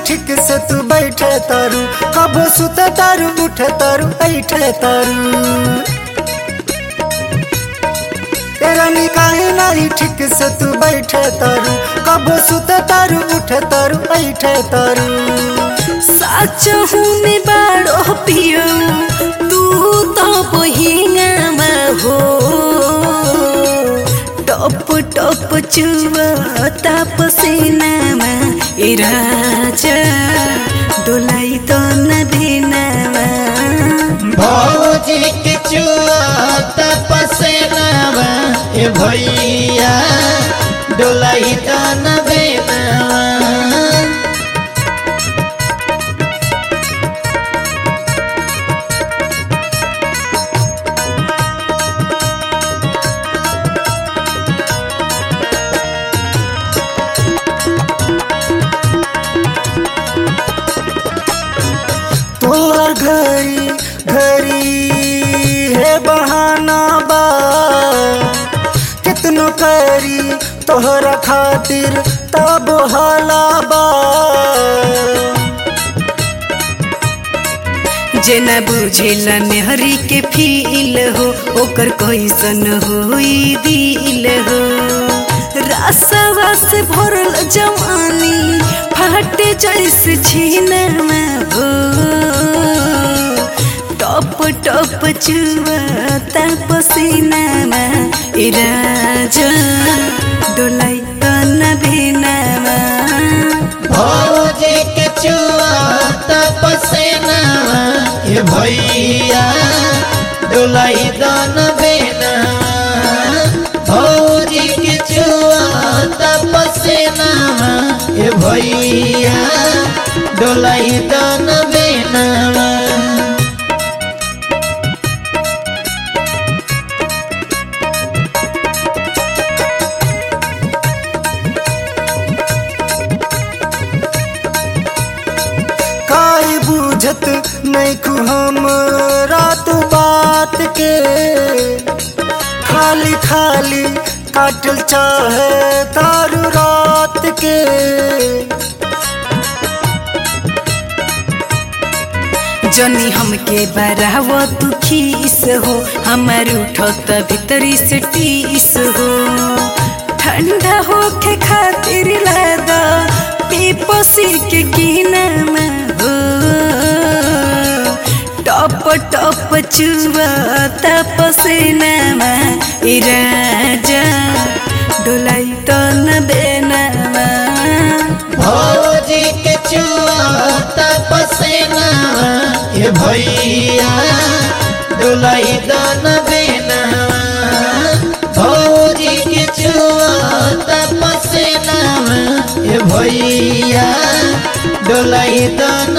ठीक से तू बैठे तारू कबो सुत तारू उठे तारू बैठे तारू तेरा निकाहे नहीं ठीक से तू बैठे तारू कबो सुत तारू उठे तारू बैठे तारू सच में बाड़ो पियो तू तो बहिंगा हो टप टप चुआ पसीना ए राजा डोलाई तो न देनावा भौजी के चुआ तपसेनावा ए भैया डोलाई दान बेनावा तोहर घरी घरी है बहाना बा कितनो करी तोहरा खातिर तब हाला बा जेना बुझेला मेहरी के फील हो ओकर कैसन होई दिल हो रासवा से भरल जवानी फाटे जैसे छीनमा हो टप टप चुआ पसीनामा ए राजा डोलाई तन भेनामा भौजी के चुआ तपसेनावा ए भैया डोलाई दान बेनावा भौजी के चुआ तपसेनावा ए भैया डोलाई दान बेनावा काई बुझत नहीं कु हम रात बात के खाली खाली काटल चाहे तारू रात के जनी हमके बराव तू खीस हो हमार उठत भीतरी से टीस हो ठंडा होके खातिर लादा पीपसी के कीनामा हो टप टप चुआ तपसेनामा ए राजा डोलाई तो न बेनामा भौजी के चुआ तपसेनावा ए भैया डोलाई दान बेनावा भौजी के चुआ तपसेनावा ए भैया डोलाई दान